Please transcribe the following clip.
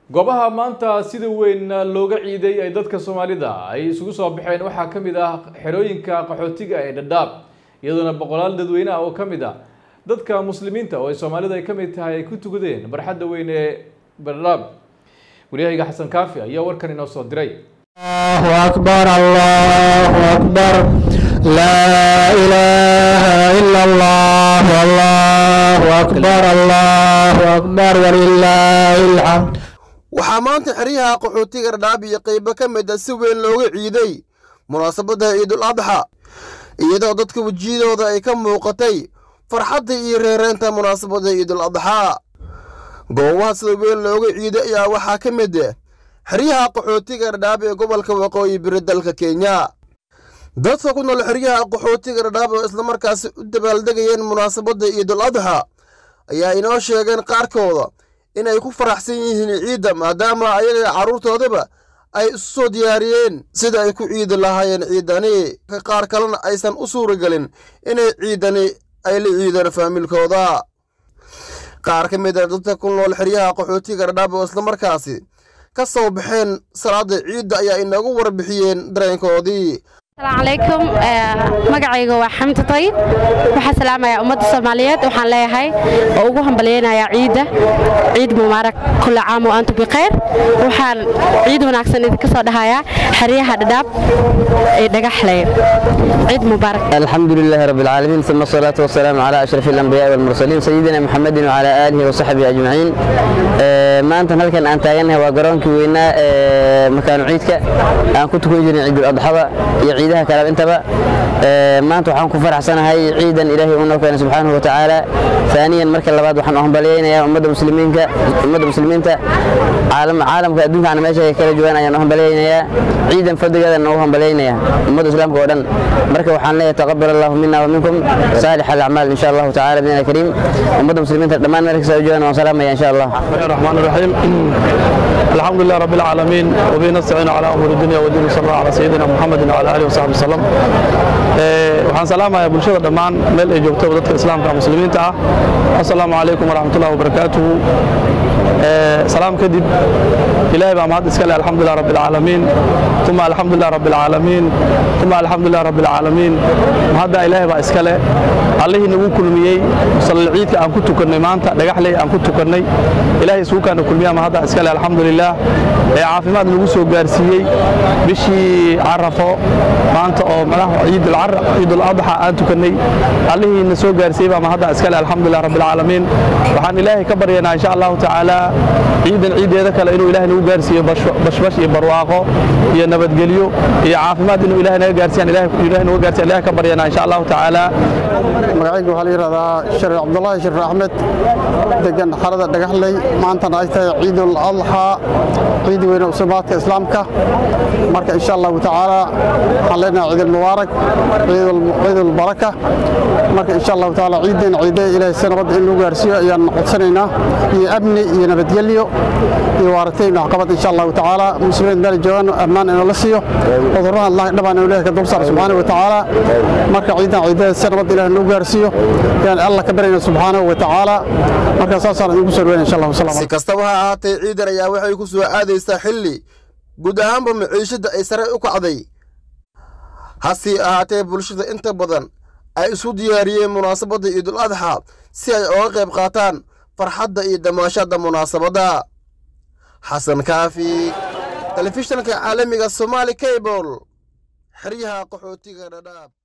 goobaha maanta sida weyn looga ciiday ay dadka soomaalida ay isugu soo baxeen waxaa ka mid ah xerooyinka qaxootiga ee dhadhaab iyadoona boqolaal dadweyne ah oo ka mid ah dadka muslimiinta oo ay soomaalida ay ka mid tahay ay ku tukadeen barxadda weyn ee dhadhaab waryahayga xasan kaafi ayaa warkan inoo soo diray الله أكبر الله أكبر لا إله إلا الله الله أكبر الله أكبر ولله الحمد waxaa maanta xeryaha qaxootiga dhadhaab iyo qaybo ka mid a si weyn looga ciiday munaasabadda ciidul adxa iyadoo dadka wejiyadooda ay ka muuqatay farxadda iyo reereynta munaasabadda ciidul adxaa goobaha sida weyn looga ciiday ayaa waxaa ka mid ah xeryaha qaxootiga dhadhaab ee gobolka waqooyi biri dalka kenya dadka ku nool xeryaha qaxootiga dhadhaab oo islamarkaasi u dabaaldegayeen munaasabadda ciidul adxa ayaa inoo sheegeen qaarkooda inay ku faraxsan yihiin ciidda maadaama ayaga carruurtoodaba ay isu soo diyaariyeen sida ay ku ciidi lahaayeen ciidani qaar kalena aysan u suuragelin inay ciidani ay la ciidaan faamilkooda qaar ka mid a dadka ku nool xeryaha qaxootiga dhadhaab oo islamarkaasi ka soo baxeen salaada ciidda ayaa inoogu warbixiyeen dareenkoodii asalaamu calaykum magacayga waa xamdi tayib waxaa salaamayaa ummadda soomaaliyeed waxaan leeyahay oo ugu hambalyaynayaa ciidda ciid mubaarak kulla caam wa antum bikhayr waxaan ciid wanaagsan idinka soo dhahayaa xeryaha dhadhaab ee dhagaxley ciid mubaarak الحمد لله رب العالمين ثم الصلاة والسلام على أشرف الأنبياء والمرسلين سيدنا محمد وعلى آله وصحبه أجمعين maanta halkan aan taagannahay waa garoonkii weynaa ee makaanu ciidka aan ku tukan jirnay ciidul adxada iyo ciidaha kale intaba maanta waxaan ku faraxsanahay ciidan ilaahay uu noo keenay subxaanahu wa tacaala ثانيا marka labaad waxaan u hambalyaynayaa ummadda muslimiinka ummadda muslimiinta caalam caalamka adduunka aan meesha ay kala joogaan ayaan u hambalyaynayaa ciidan fadligeedana u hambalyaynayaa ummadda islaamka oo dhan marka waxaan leeyahay taqabbal allahu minna wa minkum saalix alacmaal insha allahu tacaala bidna kariim ummadda muslimiinta dhammaan meel kasta ay joogaan waan salaamaya insha allah الرحمن الرحيم الحمد لله رب العالمين وبه نستعين على امور الدنيا والدين صلى الله على سيدنا محمد وعلى اله وصحبه وسلم waxaan salaamayaa bulshada dhammaan meel ay joogto dadka islaamka muslimiinta ah assalaamu calaykum waraxmatullahi wabarakaatuhu salaam kadib ilaahay baa mahad iska leh alxamdulilah rabbi alcaalamiin uma alxamdulilah rabbi alcaalamiin uma alxamdulilah rabbi alcaalamiin mahadda ilaahay baa iska leh allihii nagu kulmiyey musallal ciidka aan ku tukannay maanta dhagaxley aan ku tukannay ilaahay isugukaana kulmiyaa mahadda iska leh alxamdulilah ee caafimaad nagu soo gaarsiiyey bishii carafo maanta oo madaxa ciidul adxa aan tukannay allihii na soo gaarsiiyey baa mahadda iska leh alxamdulilah rabbi alcaalamiin waxaan ilaahay ka baryanaa insha allahu tacaala ciidan ciideeda kale inuu ilaahay nagu gaarsiiyo bashbash iyo barwaaqo iyo nabadgelyo iyo caafimaad inuu ilaahay naga gaarsiiyaan ilaahay naga gaarsiyan ilaahay ka baryanaa insha allahu tacaala magacayga waxaa la yidhahdaa shariif cabdullaahi shariif axmed degan xarada dhagaxley maantana ay tahay ciidul adxaa ciid weyne usubaadka islaamka marka insha allahu tacaala waxaan leenahay ciidul mubaarak ciidul baraka marka insha allahu tacaala ciidan ciide ilaahay si nabad in lagu gaarsiiyo ayaan codsanaynaa iyo amni iyo nabadgelyo iyo waaratayn waxqabad insha allahu tacaala muslimiin meel joogaan ammaan inoo la siiyo cudurraha allah dhabaan inuu ilahay ka dul saaro subxaanahu wa tacaala marka ciidan ciidada si nabad ilahay lagu gaarsiiyo yaan allah ka baryana subxaanahu wa tacaala marka saasaan idigu soo dhaweyna insha allahu salaam si kastaba ha ahaatee ciidan ayaa waxay ku soo aadaysaa xilli guud ahaanba maciishadda ay sare u kacday hase ahaatee bulshada inta badan ay isu diyaariyeen munaasabadda ciidul adxa si ay oga qayb qaataan farxadda iyo damaashadda munaasabadda xasan kaafi telefishanka caalamiga somaali cable xeryaha qaxootiga dhadhaab